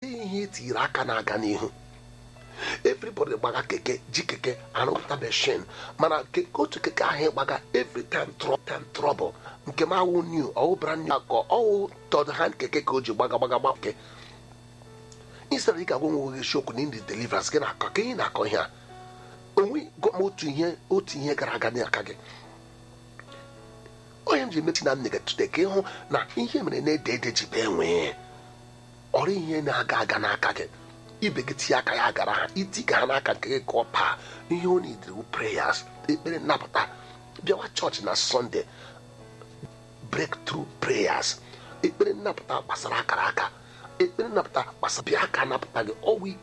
dịghị ihe etinyere aka na-aga n'ihu everybody gbaga keke ji keke arụpụta machine mana keke otu keke ahụ ịgbaga every time trouble time trouble nke m awụ new ọwụ brand new akọ ọwụ third hand keke ka o ji gbaga gbaga gba ke instead ị ga-agwa nwe gị shokwu na ndị deliverance gị na-akọ ka ị na-akọ ihe a onwe gwa m otu ihe otu ihe gara aga n'aka gị onye m ji emechi na nne gị tụte ka ịhụ na ihe mere na-ede ede ji bee nwee ọrụ ihe na-aga aga n'aka gị ibe gị tinye aka ya gara ha itiga ha n'aka nke gị ka ọ paa ihe ọ na-edere prayers ekpere nnapụta bịawa chọọchị na sọnde breakthrough prayers ekpere nnapụta gbasara akara aka ekpere nnapụta gbasara bịa aka napụta gị ọwụ